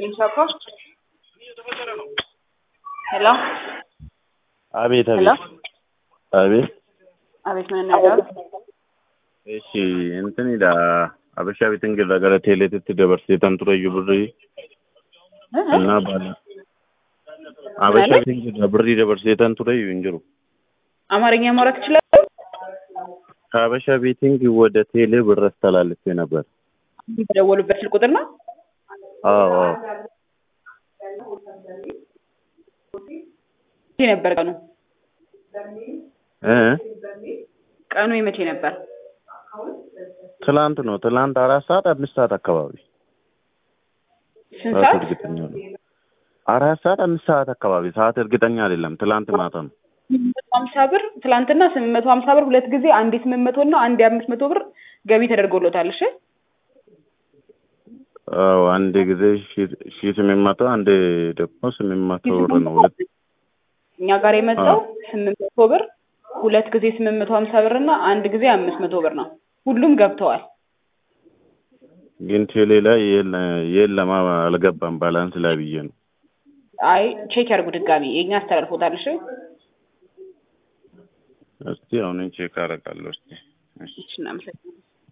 Singapore. ሄሎ አቤት ሄሎ አቤት አቤት አቤት ምን ነገር እሺ እንትን ይዳ አበሻ ቤት እንግዳ gara teeleetitti dabarseetan tureyyuu birrii እና ባለ አበሻ ቤት እንግዳ birrii dabarseetan tureyyuu hin jiru አማርኛ ማውራት ትችላለህ? ከአበሻ ቤቲንግ ወደ ቴሌ ብር አስተላልፌ ነበር። በደወሉበት ስልክ ቁጥር ነው። አዎ አዎ መቼ ነበር ቀኑ? እ ቀኑ የመቼ ነበር? ትላንት ነው። ትላንት አራት ሰዓት አምስት ሰዓት አካባቢ ስንት ሰዓት ሰዓት? እርግጠኛ ነው። አራት ሰዓት አምስት ሰዓት አካባቢ ሰዓት እርግጠኛ አይደለም። ትላንት ማታ ነው። ስምንት መቶ ሀምሳ ብር ትላንትና ስምንት መቶ ሀምሳ ብር ሁለት ጊዜ አንዴ ስምንት መቶ እና አንዴ አምስት መቶ ብር ገቢ ተደርጎሎታል። እሺ አዎ አንድ ጊዜ ሺ ስምንት መቶ አንድ ደግሞ ስምንት መቶ ብር ነው። ሁለት እኛ ጋር የመጣው ስምንት መቶ ብር ሁለት ጊዜ ስምንት መቶ ሀምሳ ብር እና አንድ ጊዜ አምስት መቶ ብር ነው። ሁሉም ገብተዋል። ግን ቴሌ ላይ የለ- የለም አልገባም። ባላንስ ላይ ብዬ ነው። አይ ቼክ ያድርጉ ድጋሚ የእኛ አስተላልፎታል። እሺ እስቲ አሁን ቼክ አደርጋለሁ። እስቲ እሺ። እሺ እናመሰግናለን።